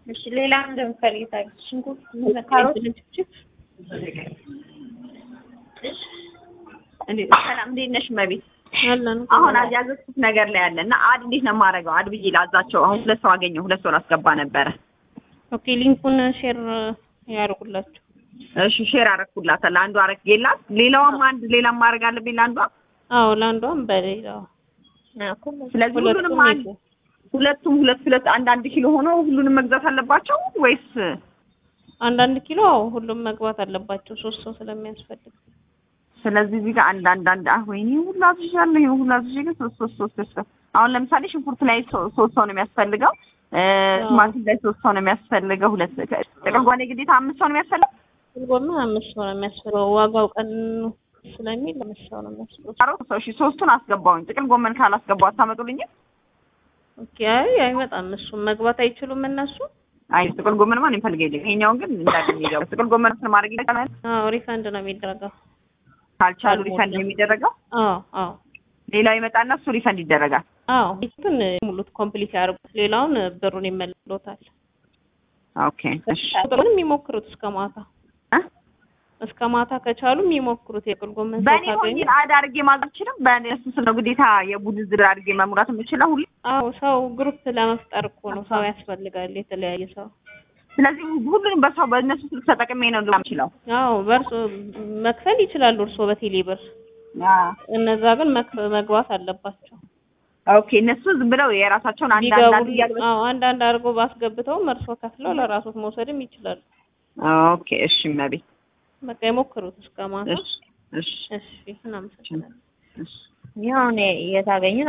እሺ ሌላ እንደምፈልግ ታውቂያለሽ? ሽንኩርት፣ ካሮት እንዴት ሰላም፣ እንዴት ነሽ መቤት? አለን አሁን ያዘዝኩት ነገር ላይ አለ እና አድ እንዴት ነው የማደርገው? አድ ብዬ ላዛቸው። አሁን ሁለት ሰው አገኘሁ። ሁለት ሰው ላስገባ ነበረ። ኦኬ ሊንኩን ሼር ያደርጉላችሁ። እሺ ሼር አረኩላታል። አንዱ አረግጌላት፣ ሌላዋም አንድ ሌላም ማድረግ አለብኝ ለአንዷ። አዎ ለአንዷም በሌላው ስለዚህ ሁሉንም ሁለቱም አንድ ሁለቱም ሁለት ሁለት አንድ አንድ ኪሎ ሆኖ ሁሉንም መግዛት አለባቸው ወይስ? አንዳንድ ኪሎ አዎ ሁሉም መግባት አለባቸው ሶስት ሰው ስለሚያስፈልግ። ስለዚህ እዚህ ጋር አንድ አንድ አንድ አህ ወይኔ ሁሉ አዝዣለሁ። ይሄ ሁሉ አዝዤ ግን ሶስት ሶስት ሶስት ሶስት አሁን ለምሳሌ ሽንኩርት ላይ ሶ- ሶስት ሰው ነው የሚያስፈልገው። እ ቲማቲም ላይ ሶስት ሰው ነው የሚያስፈልገው። ሁለት ጥቅል ጎመን ግዴታ አምስት ሰው ነው የሚያስፈልገው። ጎመን አምስት ሰው ነው የሚያስፈልገው። ዋጋው ቀን ስለሚል አምስት ሰው ነው የሚያስፈልገው። ካሮት ሰው እሺ፣ ሶስቱን አስገባውኝ። ጥቅል ጎመን ካላስገባው አታመጡልኝም? ኦኬ አይ አይመጣም። እሱም መግባት አይችሉም እነሱ። አይ ጥቅል ጎመን ማን ይፈልግ የለም። ይሄኛውን ግን እንዳገኝ ይገባ። ጥቅል ጎመን ማድረግ ይችላል። አዎ ሪፈንድ ነው የሚደረገው። ካልቻሉ ሪፈንድ ነው የሚደረገው። አዎ አዎ ሌላው ይመጣና እሱ ሪፈንድ ይደረጋል። አዎ ይቱን ሙሉት ኮምፕሊት ያደርጉት ሌላውን ብሩን ይመልሎታል። ኦኬ እሺ ቁጥሩን የሚሞክሩት እስከ ማታ እ? እስከ ማታ ከቻሉ የሚሞክሩት የጥቅል ጎመን ሰው በእኔ ካገኙ ሆኜ አድ አድርጌ ማዘዝ አልችልም። በእነሱ ስል ነው ግዴታ የቡድን ዝር አድርጌ መሙላት የምችለው ሁሉ። አዎ ሰው ግሩፕ ለመፍጠር እኮ ነው ሰው ያስፈልጋል፣ የተለያየ ሰው። ስለዚህ ሁሉንም በሰው በእነሱ ስልክ ተጠቅሜ ነው ልላ የምችለው። አዎ በእርሶ መክፈል ይችላሉ እርስዎ በቴሌ ብር። እነዛ ግን መክ- መግባት አለባቸው። ኦኬ እነሱ ዝም ብለው የራሳቸውን አንድ አንድ አንድ ቢገቡ እያሉ አዎ አንዳንድ አድርገው ባስገብተውም እርስዎ ከፍለው ለራሶት መውሰድም ይችላሉ። ኦኬ እሺ መቤት በቃ የሞክሩት እስከ ማታ። እሺ እሺ እሺ እናመሰግናለን። እሺ ይኸው እኔ የታገኙ